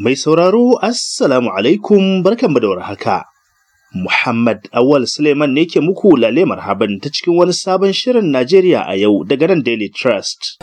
Mai sauraro Assalamu alaikum barkanmu da warhaka. Muhammad Awal Suleiman ne ke muku lale marhaban ta cikin wani sabon shirin Najeriya a yau daga nan Daily Trust.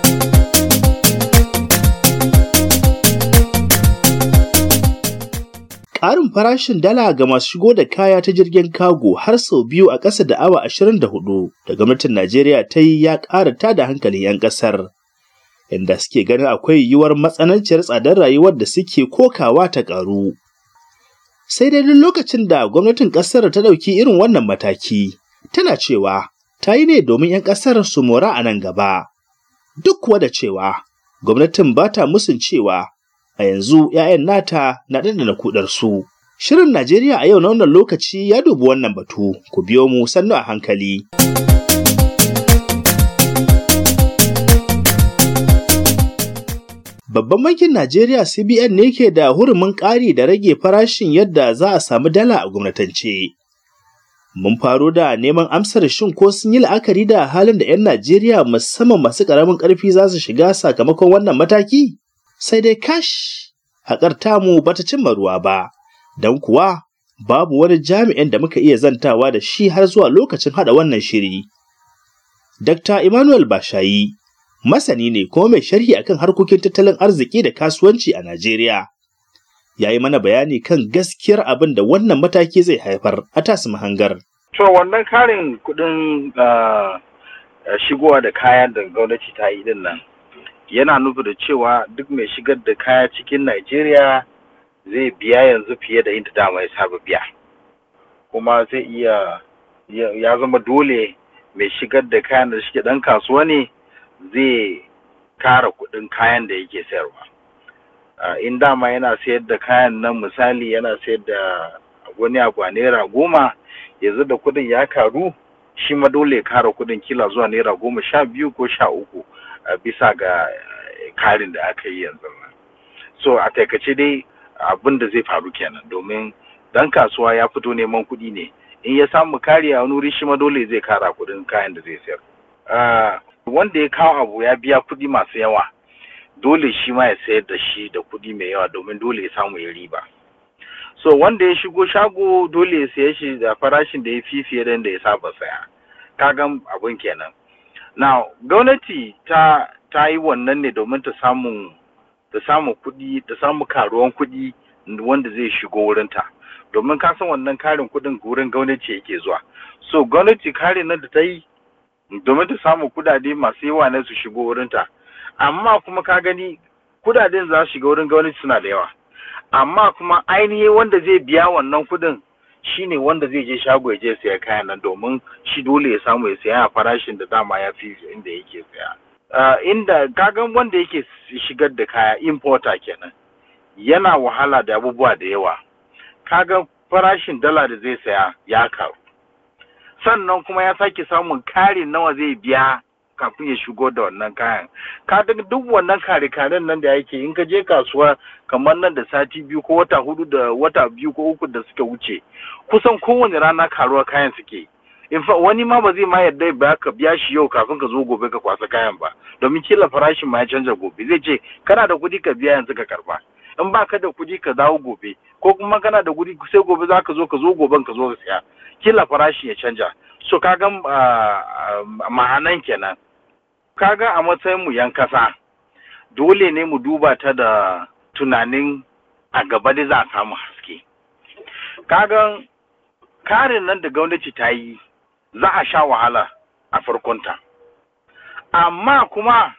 Ƙarin farashin dala ga masu shigo da kaya ta jirgin kago har sau biyu a ƙasa da awa 24 da gwamnatin Najeriya ta yi ya ƙara tada hankalin 'yan ƙasar. Inda suke ganin akwai yiwuwar matsananciyar tsadar rayuwar da suke kokawa ta ƙaru. Sai dai duk lokacin da gwamnatin ƙasar ta ɗauki irin wannan mataki, tana cewa ta yi ne domin 'yan ƙasar su mora a nan gaba. Duk kuwa da cewa gwamnatin ba ta musun cewa a yanzu 'ya'yan nata na ɗanɗana kuɗar su. Shirin Najeriya a yau na wannan lokaci ya dubi wannan batu, ku biyo mu sannu a hankali. Babban bankin Najeriya CBN ne ke da hurumin ƙari da rage farashin yadda za a samu dala a gwamnatance. Mun faro da neman amsar shin ko sun yi la'akari da halin da 'yan Najeriya musamman masu ƙaramin ƙarfi za su shiga sakamakon wannan mataki? Sai dai kash, haƙar tamu bata cimma ruwa ba, don kuwa babu wani jami'in da muka iya zantawa da shi har zuwa lokacin haɗa wannan shiri. Dr. Emmanuel Bashayi, masani ne kuma mai sharhi akan harkokin tattalin arziki da kasuwanci a Najeriya. Ya yi mana bayani kan gaskiyar abin da wannan mataki zai haifar a tasu mahangar. To wannan karin kuɗin shigowa da kayan da gwamnati ta yi din nan yana nufi da cewa duk mai shigar da kaya cikin Najeriya zai biya yanzu fiye da inda dama ya saba biya. Kuma zai iya ya zama dole mai shigar da kayan da shike ɗan kasuwa ne zai kara kuɗin kayan da yake sayarwa. in dama yana sayar da kayan nan misali yana sayar da wani abu a naira goma yanzu da kuɗin ya karu shi ma dole ya kara kuɗin kila zuwa naira goma sha biyu ko sha uku bisa ga karin da aka yi yanzu so a taikace dai abin da zai faru kenan domin dan kasuwa ya fito neman kuɗi ne in ya samu kari a wani wuri shi ma dole zai kara kuɗin kayan da zai sayar wanda ya kawo abu ya biya kuɗi masu yawa dole shi ma ya sayar da shi da kuɗi mai yawa domin dole ya samu ya riba so wanda ya shigo shago dole ya saye shi da farashin da ya fi fiye da ya saba saya kagan abun kenan na gwamnati ta ta yi wannan ne domin ta samu ta samu kuɗi ta samu karuwan kuɗi wanda zai shigo wurinta domin ka san wannan karin kuɗin wurin gwamnati yake zuwa so gwamnati karin nan da ta yi domin ta samu kudade masu yawa na su shigo wurinta amma kuma ka gani kudaden za su shiga wurin gwamnati suna da yawa amma kuma ainihi wanda zai biya wannan kudin shine wanda zai je shago ya je saya kayan nan domin shi dole ya samu ya saya a farashin da dama ya fi inda yake saya uh, inda kagan wanda yake shigar da kaya importer kenan yana wahala da abubuwa da yawa kaga farashin dala da zai saya ya karu sannan kuma ya sake samun kare nawa zai biya kafin ya shigo da wannan kayan ka duk wannan kare karen nan da yake in ka je kasuwa kamar nan da sati biyu ko wata hudu da wata biyu ko uku da suka wuce kusan kowane rana karuwa kayan suke in fa wani ma ba zai ma yarda ba ka biya shi yau kafin ka zo gobe ka kwasa kayan ba domin kila farashin ma ya canza gobe zai ce kana da kuɗi ka biya yanzu ka karba in ba ka da kuɗi ka dawo gobe ko kuma kana da kuɗi sai gobe za ka zo ka zo goben ka zo ka siya kila farashi ya canja so kaga ma'anan kenan kaga a matsayin mu yan kasa dole ne mu duba ta da tunanin a gaba da za a samu haske kaga karin nan da gwamnati ta yi za a sha wahala a farkonta amma kuma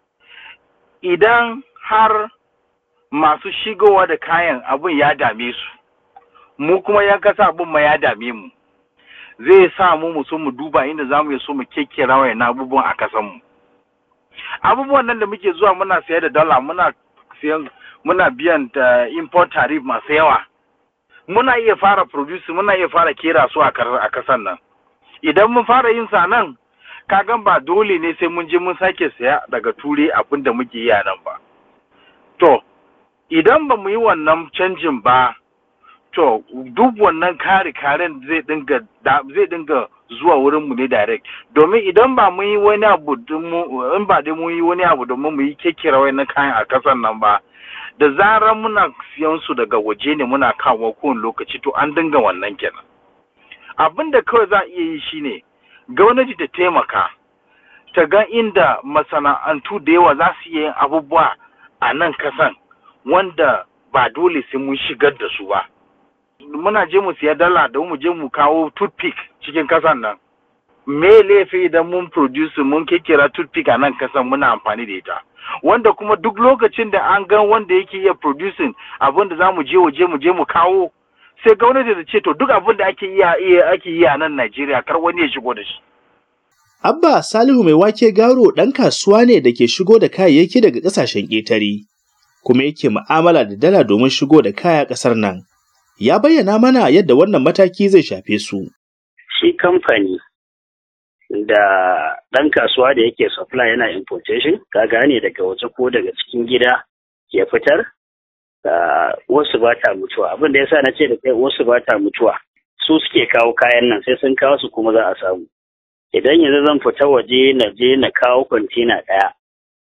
idan har masu shigowa da kayan abin ya dame su mu kuma yan kasa abin ma ya dame mu zai sa mu mu so mu duba inda za mu so mu kekkera wayan abubuwan a kasan mu abubuwan nan da muke zuwa muna sayar da dala muna siyan muna biyan da import tariff masu yawa muna iya fara produce muna iya fara kera su a kasan nan idan mun fara yin sa nan kagan ba dole ne sai mun je mun sake saya daga ture abin da muke yi a nan ba to idan ba mu yi wannan canjin ba to duk wannan kare karen zai dinga zai dinga zuwa wurin mu ne direct domin idan ba mu yi wani abu in ba dai mu yi wani abu domin mu yi kekkira wannan kayan a kasan nan ba da zarar muna siyan su daga waje ne muna kawo kowane lokaci to an dinga wannan kenan abin da kawai za a iya yi shine gwamnati ta taimaka ta ga inda masana'antu da yawa za su iya yin abubuwa a nan kasan wanda ba dole sai mun shigar da su ba muna je mu siya dala da mu je mu kawo toothpick cikin kasan nan me laifi idan mun produce mun kekera toothpick a nan kasan muna amfani da ita wanda kuma duk lokacin da an gan wanda yake iya producing abin da za mu je waje mu je mu kawo sai gwamnati da ce to duk abin da ake iya ake yi a nan Najeriya kar wani ya shigo da shi Abba Salihu mai wake garo ɗan kasuwa ne da ke shigo da kayayyaki daga ƙasashen ƙetare, kuma yake mu'amala da dala domin shigo da kaya ƙasar nan. Ya bayyana mana yadda wannan mataki zai shafe su. Shi kamfani da ɗan kasuwa da yake supply yana importation, ka gane daga waje ko daga cikin gida ya fitar, wasu ba ta mutuwa. Abin da ya sa na ce da kai wasu ba ta mutuwa. Su suke kawo kayan nan sai sun kawo su kuma za a samu. idan yanzu zan fita waje na je na kawo kwantena ɗaya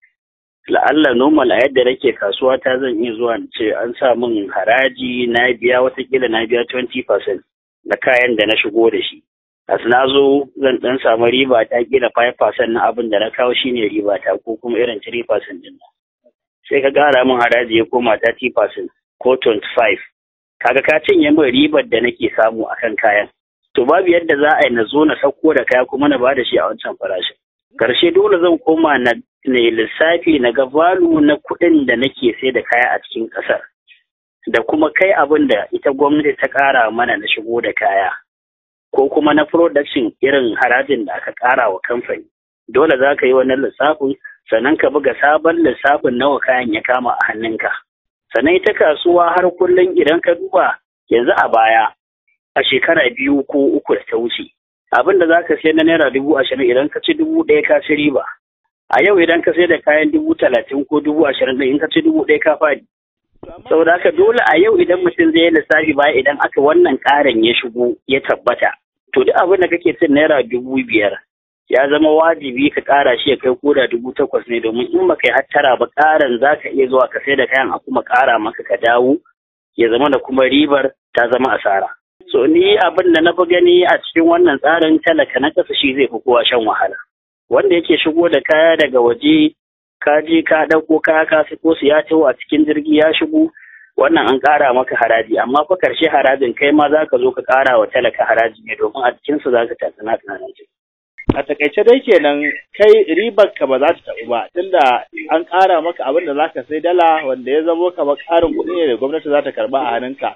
la'alla normal a yadda nake kasuwa ta zan iya zuwa ce an sa min haraji na biya watakila na biya 20% na kayan da na shigo da shi as na zo zan dan samu riba ta kila 5% na abin da na kawo shine riba ta ko kuma irin 3% din sai ka gara min haraji ya koma 30% ko 25 kaga ka cinye min ribar da nake samu akan kayan to babu yadda za a yi na zo na sauko da kaya kuma na bada shi a wancan farashin. Karshe dole zan koma na ne lissafi na ga valu na kuɗin da nake sai da kaya a cikin ƙasar. Da kuma kai abin da ita gwamnati ta ƙara mana na shigo da kaya. Ko kuma na production irin harajin da aka ƙara wa kamfani. Dole za ka yi wannan lissafin sannan ka buga sabon lissafin nawa kayan ya kama a hannunka. Sannan ita kasuwa har kullum idan ka duba yanzu a baya a shekara biyu ko uku da ta wuce abin da za ka sayar na naira dubu ashirin idan ka ci dubu ɗaya ka ci riba a yau idan ka sayar da kayan dubu talatin ko dubu ashirin ɗin in ka ci dubu ɗaya ka faɗi saboda haka dole a yau idan mutum zai yi lissafi baya idan aka wannan ƙarin ya shigo ya tabbata to duk abin da kake cin naira dubu biyar ya zama wajibi ka ƙara shi ya kai koda dubu takwas ne domin in baka yi hattara ba ƙarin za ka iya zuwa ka sai da kayan a kuma ƙara maka ka dawo ya zama da kuma ribar ta zama asara. So ni abin da na fi gani a cikin wannan tsarin talaka na ƙasa shi zai fi kowa shan wahala. Wanda yake shigo da kaya daga waje ka je ka ɗauko kaya ka ko su ya taho a cikin jirgi ya shigo wannan an ƙara maka haraji amma fa karshe harajin kai ma za ka zo ka ƙara wa talaka haraji ne domin a cikinsu za ka tatsina tunanin A takaice dai kenan kai ribar ka ba za ta taɓu ba tunda an ƙara maka abin da za ka sai dala wanda ya zamo kamar ƙarin kuɗi ne da gwamnati za ta karɓa a hannunka.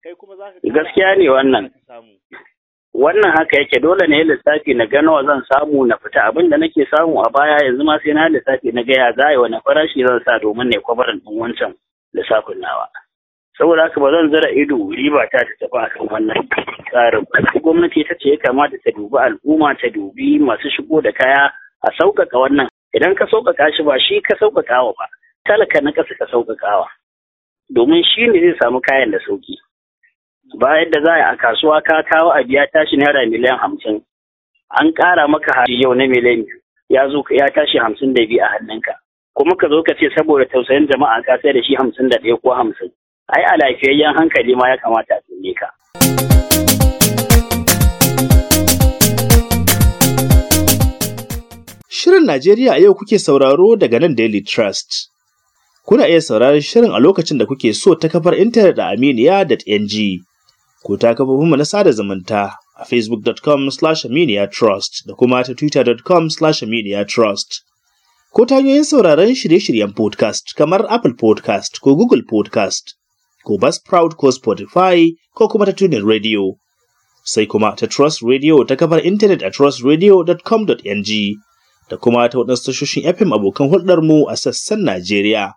Gaskiya ne wannan. Wannan haka yake dole ne lissafi na ga nawa zan samu na fita abin da nake samu a baya yanzu ma sai na lissafi na gaya za yi wani farashi zan sa domin ne kwabarin ɗin wancan lissafin nawa. Saboda haka ba zan zara ido riba ta ta tafi akan wannan tsarin ba. Gwamnati ta ce ya kamata ta dubi al'umma ta dubi masu shigo da kaya a sauƙaƙa wannan. Idan ka sauƙaƙa shi ba shi ka sauƙaƙawa ba. Talaka na ƙasa ka sauƙaƙawa. Domin shi ne zai samu kayan da sauƙi. bayan da za a kasuwa ka kawo a biya tashi naira miliyan hamsin an ƙara maka hari yau na miliyan biyu ya zo ya tashi hamsin da biyu a hannunka kuma ka zo ka ce saboda tausayin jama'a ka sai da shi hamsin da ɗaya ko hamsin ai a lafiyayyen hankali ma ya kamata a tsaye ka. Shirin Najeriya a yau kuke sauraro daga nan Daily Trust. Kuna iya sauraron shirin a lokacin da kuke so ta kafar intanet a aminiya.ng. ko ta kafofinmu na sada zumunta a facebook.com slash trust da kuma ta twitter.com slash trust ko ta hanyoyin sauraron shirye-shiryen podcast kamar apple podcast ko google podcast ko buzzsprout ko spotify ko kuma ta tunin radio sai kuma ta trust radio ta kafar intanet a trustradio.com.ng da kuma ta waɗansu tashoshin fm abokan hulɗarmu a sassan najeriya.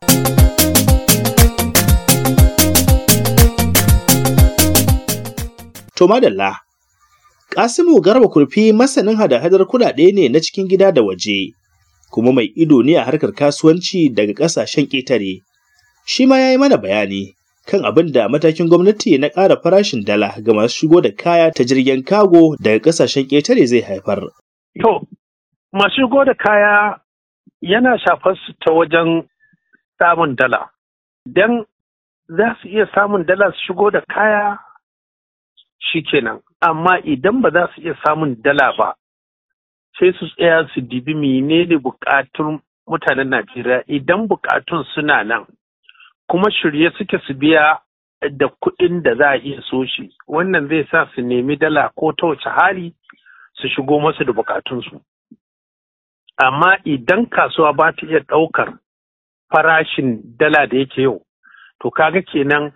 To madalla, Kasimu Garba Kurfi masanin hada-hadar kuɗaɗe ne na cikin gida da waje, kuma mai ido ne a harkar kasuwanci daga ƙasashen ƙetare. Shi ma ya yi mana bayani kan abin da matakin gwamnati na ƙara farashin dala ga masu shigo da kaya ta jirgin kago daga ƙasashen ƙetare zai haifar. To, masu shigo da kaya yana shafar su ta wajen samun dala. idan za su iya samun dala su shigo da kaya shikenan amma idan ba za su iya samun dala ba sai su tsaya su dibi menene bukatun mutanen Najeriya idan bukatun suna nan kuma shirye suke su biya da kuɗin da za a iya so shi wannan zai sa su nemi dala ko ta wace hali su shigo masu da bukatunsu amma idan kasuwa ba ta iya ɗaukar farashin dala da yake yau to kaga kenan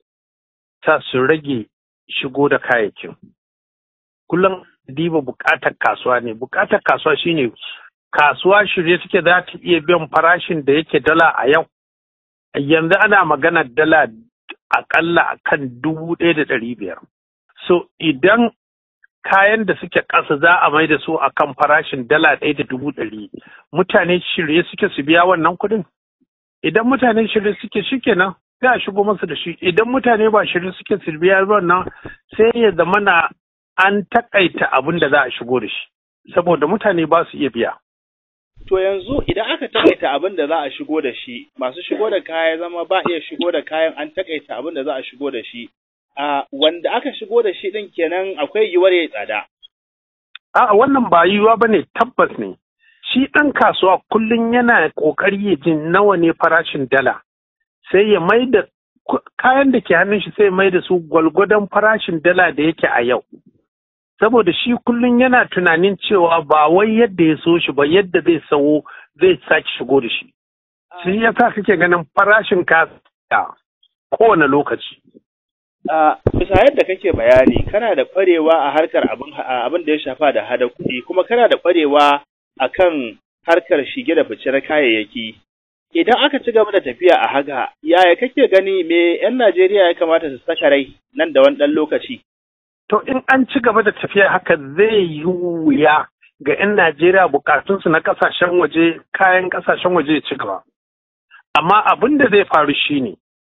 ta su rage shigo da kayayyakin kullum diba bukatar kasuwa ne bukatar kasuwa shine kasuwa shirye suke za ta iya biyan farashin da yake dala a yau yanzu ana magana dala akalla a kan dubu ɗaya da ɗari biyar so idan kayan da suke ƙasa za a mai da su a kan farashin dala ɗaya da dubu ɗari mutane shirye suke su biya wannan kuɗin idan mutane shirye suke shikenan sai a shigo masu da shi idan mutane ba shirye suke su biya wannan sai ya zamana an takaita abin da za a shigo da shi saboda mutane ba su iya biya To yanzu idan aka takaita abin da za a shigo da shi, masu shigo da kaya zama ba iya shigo da kayan an takaita abin da za a shigo da shi. A wanda aka shigo da shi ɗin kenan akwai yiwuwar ya tsada. A wannan ba yiwuwa ba ne tabbas ne. Shi ɗan kasuwa kullum yana ƙoƙari ya ji nawa ne farashin dala. Sai ya mai da kayan da ke hannun shi sai ya mai da su gwalgwadon farashin dala da yake a yau. saboda shi kullum yana tunanin cewa ba wai yadda ya so shi ba yadda zai sawo zai sake shigo da shi. Shi ya sa kake ganin farashin kaya kowane lokaci. Bisa yadda kake bayani kana da ƙwarewa a harkar abin da ya shafa da hada kuɗi kuma kana da ƙwarewa a kan harkar shige da fice na kayayyaki. Idan aka ci gaba da tafiya a haka, yaya kake gani me 'yan Najeriya ya kamata su saka rai nan da wani ɗan lokaci? To in an ci gaba da tafiya haka zai yi wuya ga 'yan Najeriya bukatunsu na kasashen waje kayan kasashen waje ya ci gaba. Amma abin da zai faru shine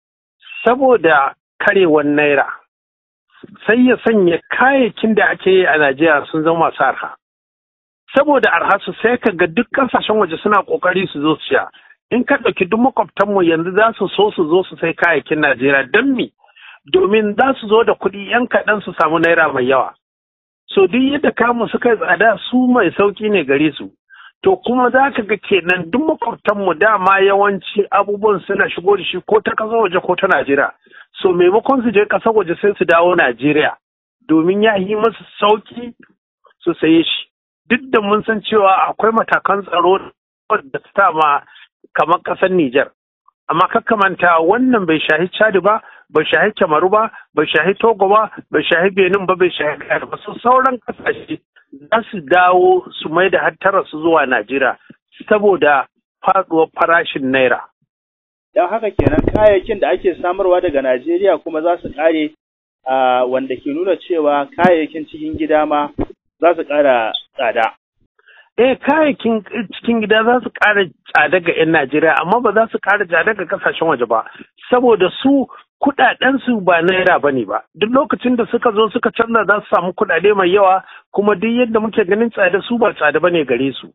saboda karewar naira sai ya sanya kayayyakin da ake yi a Najeriya sun zama masu arha. Saboda arha su sai ka ga duk kasashen waje suna kokari su zo su sha. In ka ɗauki duk makwabtanmu yanzu za su so su zo su sai kayayyakin Najeriya don me? domin za su zo da kuɗi ‘yan kaɗan su samu naira mai yawa. So duk yadda kamu suka yi tsada su mai sauƙi ne gare su. To kuma za ka ga kenan duk makwabtanmu dama yawanci abubuwan suna shigo da shi ko ta ƙasar waje ko ta Najeriya. So maimakon su je ƙasar waje sai su dawo Najeriya domin ya yi masu sauƙi su saye shi. Duk da mun san cewa akwai matakan tsaro da ta ma kamar ƙasar Nijar. Amma kakkamanta wannan bai shahi Chad ba, bai shahi Kamaru ba, bai shahi Togo ba, bai shahi Benin ba, bai shahi Ghana ba. Su sauran kasashe za su dawo su mai da hattara su zuwa Najeriya saboda faduwar farashin naira. Don haka kenan kayayyakin da ake samarwa daga Najeriya kuma za su kare wanda ke nuna cewa kayayyakin cikin gida ma za su kara tsada. eh kayayyakin cikin gida za su ƙara tsada ga 'yan Najeriya amma ba za su ƙara tsada ga kasashen waje ba saboda su kuɗaɗensu ba naira ba ne ba duk lokacin da suka zo suka canza za su samu kuɗaɗe mai yawa kuma duk yadda muke ganin tsada su ba tsada ba ne gare su.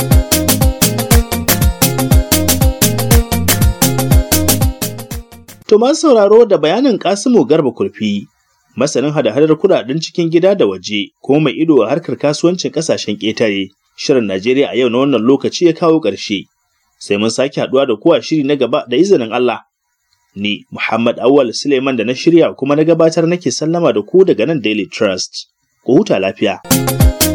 To masu sauraro da bayanin Kasimu Garba Kurfi masanin hada-hadar kuɗaɗen cikin gida da waje kuma mai ido a harkar kasuwancin ƙasashen ƙetare. Shirin Najeriya a yau na wannan lokaci ya kawo ƙarshe. Sai mun sake haɗuwa da kowa shiri na gaba da izinin Allah. Ni Muhammad Awal Suleiman da na shirya kuma na gabatar nake sallama da ku daga nan Daily Trust. Ku huta lafiya.